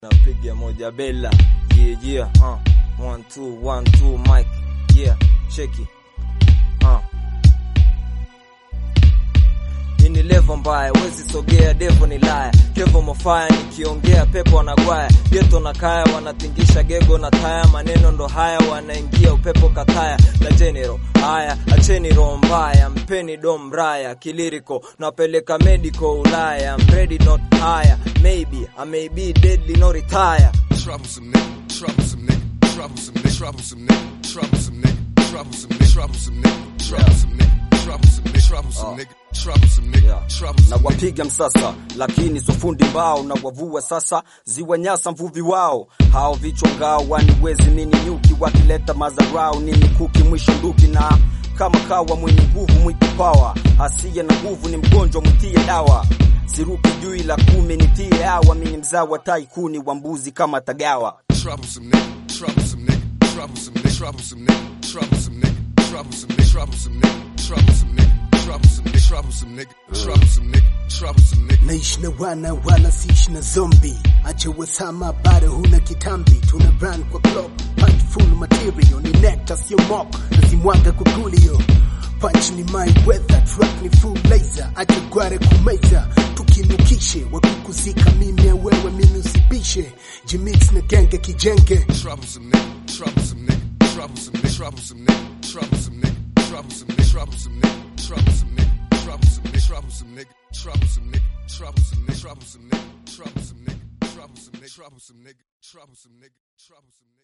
napiga moja bela yeah, yeah, uh. one, two, one, two, mic yeah, cheki uh. Hii ni levo mbaya, wezi sogea, devo ni laya, kevo mofaya, nikiongea pepo wanagwaya, geto na kaya wanatingisha gego na taya, maneno ndo haya, wanaingia upepo kataya la general. Haya, acheni roho mbaya, mpeni dom raya, kiliriko napeleka medical Ulaya, I'm ready not higher, maybe I may be deadly no retire. troublesome nigga, troublesome nigga, troublesome nigga, troublesome nigga, troublesome nigga, troublesome nigga, troublesome nigga, troublesome nigga, troublesome nigga, troublesome nigga, troublesome nigga, Yeah. troublesome na nigga. wapiga msasa, lakini sofundi mbao na wavua sasa, ziwa nyasa mvuvi wao hao vichwa ngao waniwezi mini nyuki, wakileta mazarau ni mikuki mwisho nduki na kama kawa mwenye nguvu mwiti pawa, asiye na nguvu ni mgonjwa mwitie dawa siruki juu ila kumi nitie hawa, mini mzawa taikuni wa mbuzi kama tagawa troublesome nigga, troublesome nigga, troublesome nigga, troublesome nigga, troublesome nigga, troublesome nigga, troublesome nigga, troublesome nigga, troublesome nigga, troublesome nigga, troublesome nigga, troublesome nigga. naishi na wana wala siishi na zombi acha wasama bado huna kitambi tuna brand kwa club punch full material ni nectar sio mock nazimwaga kwa gulio punch ni my weather track ni full laser acha gware kumeza tukinukishe wakikuzika mimi ya wewe mimi usipishe jimix na genge kijenge troublesome nigga, troublesome nigga, troublesome nigga, troublesome nigga, troublesome nigga, troublesome nigga, troublesome nigga, troublesome nigga, troublesome nigga, troublesome nigga, troublesome nigga, troublesome nigga, troublesome nigga, troublesome nigga, troublesome nigga, troublesome nigga, troublesome nigga, troublesome nigga.